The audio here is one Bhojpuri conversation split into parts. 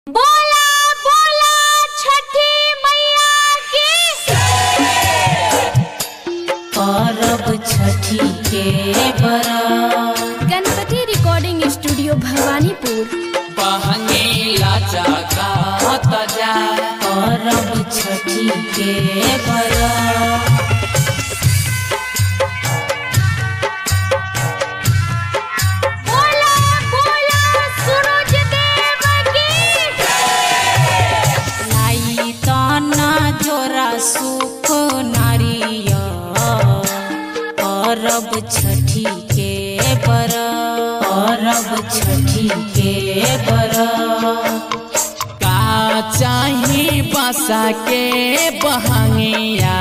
बोला बोला छठी मैया की परब छठी के बरत गणपति रिकॉर्डिंग स्टूडियो भवानीपुर बहंगीला जगत जाय परब छठी के बरत बोला बोला सूरज देव की लाई तना जोरा सुख नारिया परब छठी के बरत परब छठी के बरत का चाही बसा के बहंगिया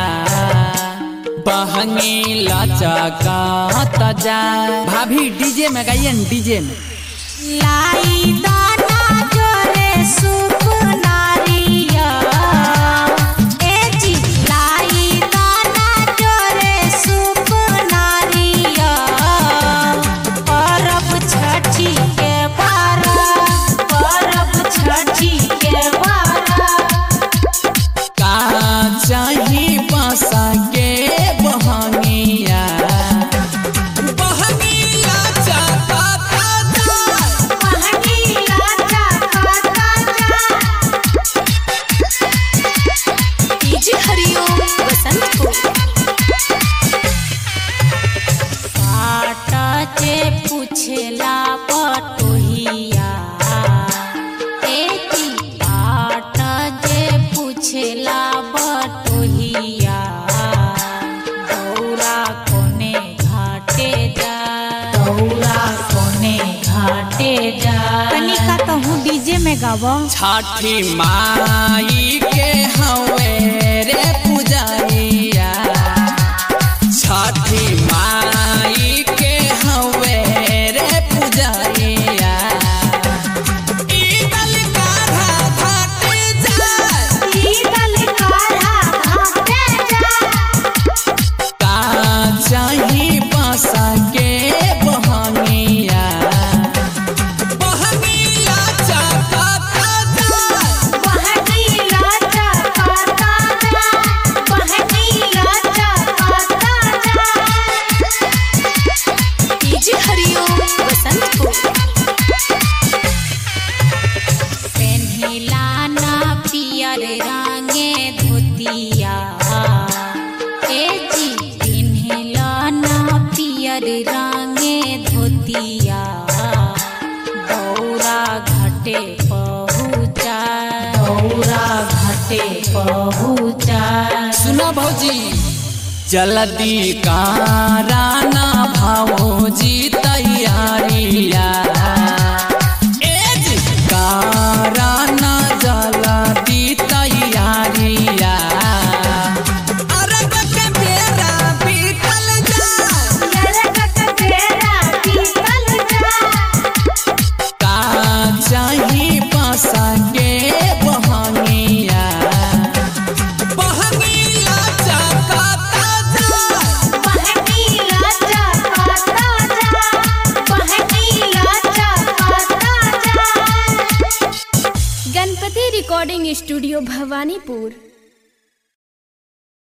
बहंगीला जगत जाय भाभी डीजे में गाइए डीजे में लाई दाना जोरे सुख नारिया ए जी लाई दाना जोरे सुख नारिया परब छठी के बारत परब छठी के बारत का चाही बसा के बहंगिया बहंगीला जगत जाय महनीला जाता डीजे हरिओम बसंतपुर पाटा जे पूछला पटोहिया एती पाटा जे पूछला बटोहिया दौरा कोने घाटे जा दौरा कोने घाटे जा तनिका कहूँ डीजे में गावा छठी माई के हवे रे पुजारिया छठी माई के हवे रे पुजारिया ईदल काढ़ा घाटे जाय का चाही बसा के बहंगिया बहंगिया चकत जाय डीजे हरिओम बसंतपुर पेन्हिला ना पियर रंगे धोतिया ए जी पेन्हिला ना पियर रंगे धोतिया दौरा घाटे पहुँचा दौरा घाटे पहुँचा सुना भौजी जल्दी काराना भौजी तैयारिया एज काराना जल्दी तैयारिया अरब के बेरा बीतल जाय का चाही बसा के बहंगिया बहंगिया चकत जाय गणपति रिकॉर्डिंग स्टूडियो भवानीपुर